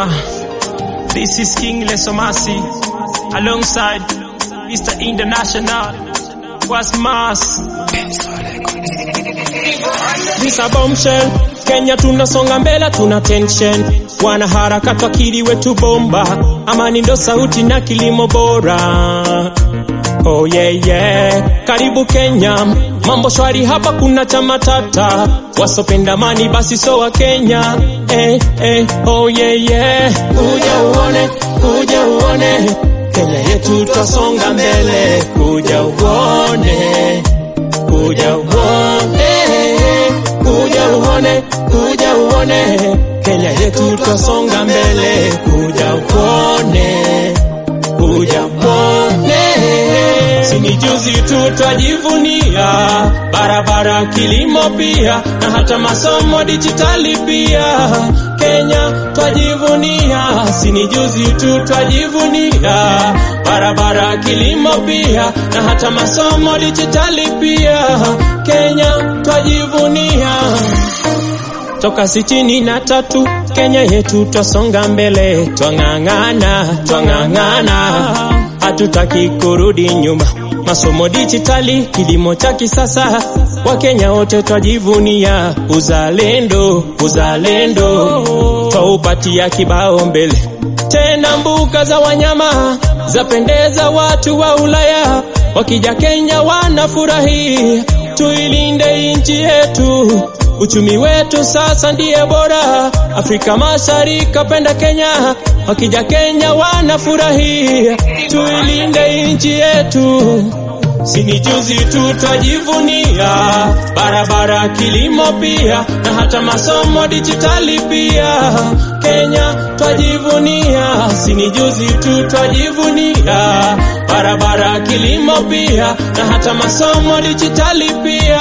Sure. This is King Lesomasi alongside Mr. International. Was Mars. This a bombshell. Kenya tunasonga mbele, tuna tension. Wanaharakati wakili wetu bomba, amani ndo sauti na kilimo bora. Oh yeah yeah, karibu Kenya, mambo shwari hapa, kuna chama tata, wasopenda amani basi so wa Kenya. Eh, eh, oh yeah yeah, kuja uone, kuja uone Kenya yetu twasonga mbele, kuja uone, kuja uone, kuja uone, kuja uone Kenya yetu twasonga mbele, kuja uone, kuja uone. Sini juzi tu twajivunia barabara, kilimo pia na hata masomo dijitali pia. Kenya twajivunia, sini juzi tu twajivunia barabara, kilimo pia na hata masomo dijitali pia. Kenya twajivunia toka sitini na tatu Kenya yetu twasonga mbele, twang'ang'ana, twang'ang'ana, hatutaki kurudi nyuma. Masomo dijitali, kilimo cha kisasa, Wakenya wote twajivunia uzalendo, uzalendo, twaupatia kibao mbele. Tena mbuga za wanyama zapendeza watu wa Ulaya, wakija Kenya wanafurahi. Tuilinde nchi yetu, uchumi wetu sasa ndiye bora. Afrika Mashariki kapenda Kenya, wakija Kenya wanafurahi. Tuilinde nchi yetu. Sini juzi tu twajivunia barabara, kilimo pia na hata masomo dijitali pia. Kenya twajivunia, sini juzi tu twajivunia barabara, kilimo pia na hata masomo dijitali pia.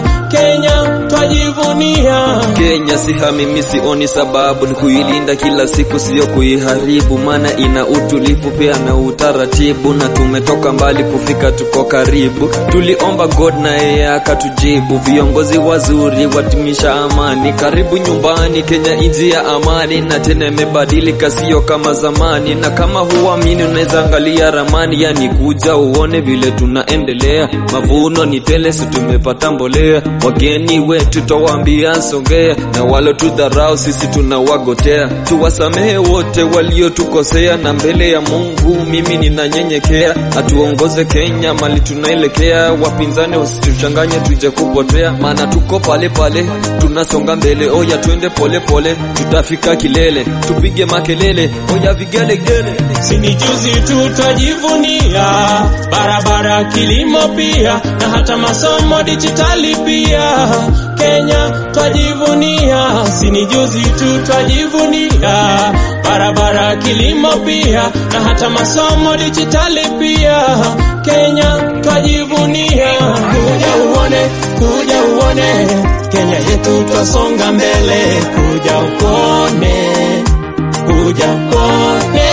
Kenya twajivunia. Kenya si hamimi, sioni sababu ni kuilinda kila siku, sio kuiharibu, maana ina utulivu pia na utaratibu, na tumetoka mbali kufika, tuko karibu. Tuliomba God na yeye akatujibu, viongozi wazuri watimisha amani, karibu nyumbani. Kenya nchi ya amani, na tena imebadilika, sio kama zamani. Na kama huamini, unaweza angalia ramani, yani kuja uone vile tunaendelea. Mavuno ni tele, si tumepata mbolea wageni wetu twawaambia songea, na walo tudharau sisi tunawagotea. Tuwasamehe wote waliotukosea, na mbele ya Mungu mimi ninanyenyekea. Atuongoze Kenya mali tunaelekea, wapinzani wasituchanganye tuje kupotea, maana tuko pale pale tunasonga mbele. Oya twende pole pole, tutafika kilele, tupige makelele, oya vigelegele. Sini juzi tu twajivunia barabara, kilimo pia na hata masomo dijitali pia. Kenya twajivunia, sini juzi tu twajivunia barabara, kilimo pia na hata masomo dijitali pia. Kenya twajivunia, kuja uone, kuja uone Kenya yetu twasonga mbele, kuja ukone, kuja ukone,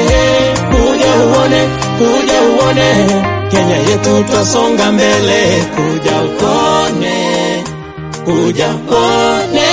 kuja uone, kuja uone Kenya yetu twasonga mbele, kuja ukone, kuja ukone